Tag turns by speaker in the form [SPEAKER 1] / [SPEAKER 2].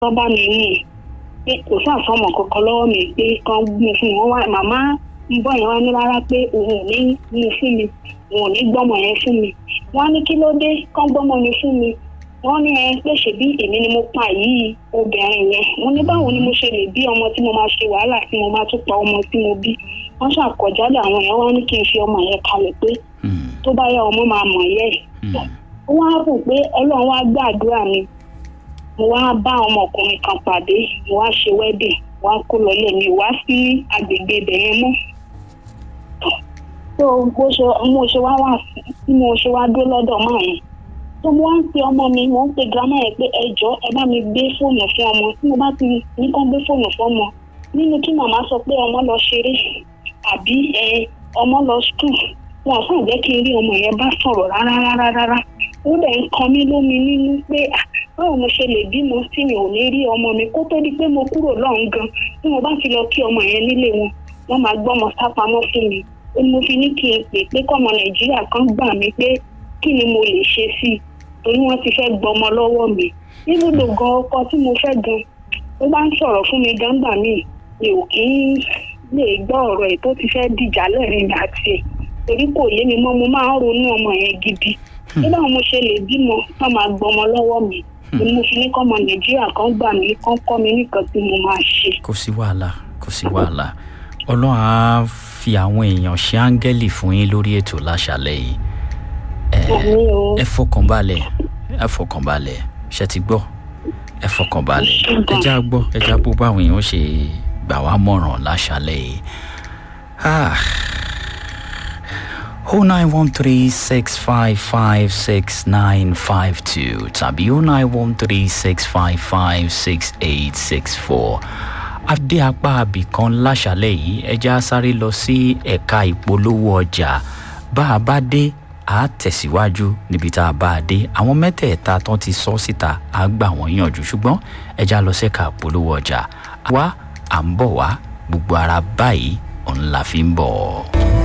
[SPEAKER 1] wọ́n bá mi mú un pé kò sáàsọmọ kankan lọ́wọ́ mi pé kan mú fún wọn wá màmá ń bọ̀ yẹn wá ní rárá pé òun ò ní mú fún mi òun ò ní gbọ́mọ yẹn fún mi wọ́n á ní kí ló dé kán gbọ́mọ mi fún mi wọ́n ní ẹ pé ṣèbí èmi ni mo pa yìí obìnrin yẹn wọ́n ní báwo ni mo ṣe lè bí ọmọ tí mo máa ṣe wàhálà tí mo máa tún pa ọmọ tí mo bí wọ́n ṣàkọjálẹ àwọn yẹn wọ́n ní kí n fi ọmọ yẹn kalẹ̀ pé tó bá yá ọmọ máa mọ̀ yẹ ẹ̀ wọ́n á rò pé ọlọ́run wá gbàdúrà mi mo wá bá ọmọkùnrin kan pàdé mo wá ṣe wedding wá kó lọlé mi wá sí agbègbè ibẹ̀ yẹn mọ́ tó bó ṣe mo ṣe wá wà tí mo ṣe wá dó lọ́dọ̀ máa yẹn tó mo wá ń pe ọmọ mi mo ń pe grandma yẹn pé ẹ jọ ẹ bá mi gbé fóònù fún ọmọ tí mo bá ti ní kán gbé fóònù fún ọmọ nínú kí màmá sọ pé ọmọ lọ ṣeré àbí ẹ ọmọ lọ skul wọn ò sàn jẹ́ kí n rí ọmọ yẹn bá sọ̀rọ̀ rárá rárá rárá ó dẹ̀ ń kan mí lómi nínú pé báwo mo ṣe lè bímọ tí mi ò ní rí ọmọ mi kó tó di pé mo kúrò lọ́hùn gan tí mo bá ti lọ kí ọmọ yẹn nílé wọn wọ́n máa gbọ́mọ sápamọ́ fún mi ó ní mo fi ní kí n pè pé kọ́mọ nàìjíríà kan gbà mí pé kí ni mo lè ṣe sí i torí wọ́n ti fẹ́ gbọ́mọ lọ́wọ́ mi níbùdó gan ọkọ tí mo fẹ́ gan ó bá ń sọ̀rọ̀ fún mi gan gbà mí mi ò kí ń lè gbọ́ ọ̀rọ̀ ẹ̀ tó ti fẹ́ dìjà lẹ́rìn mi àti ẹ̀ torí kò yé mi mọ́ mo máa ń ronú ọmọ yẹn gidi nígbà mo ṣe lè bímọ tán máa gbọmọ lọ́wọ́ mi ni mo fi ní kọ́mọ nàìjíríà kan gbà mí kán kọ́ mi nìkan tí mo máa ṣe.
[SPEAKER 2] kò sí wàhálà kò sí wàhálà ọlọ́run á fi àwọn èèyàn ṣe áńgẹ́lì fún yín lórí ètò láṣálẹ̀ yìí ẹ fọkànbalẹ̀ ẹ fọkànbalẹ̀ ṣe ti gbọ́ ẹ fọkànbalẹ̀ ẹ já gbọ́ ẹ já gbọ́ báwọn èèyàn ṣe gbà wá mọ̀ràn láṣálẹ̀ yìí. 0913-655-6952 tàbí 0913-655-6864. Adé apá abìkan láṣálẹ̀ yìí ẹja sáré lọ sí ẹ̀ka ìpolówó ọjà bá a bá dé a tẹ̀síwájú níbi tá a bá a dé àwọn mẹ́tẹ̀ẹ̀ta tán ti sọ síta a gbà wọ́n yànjú ṣùgbọ́n ẹja lọ sí ẹ̀ka ìpolówó ọjà. Wá à ń bọ̀ wá gbogbo ara báyìí òun la fi ń bọ̀.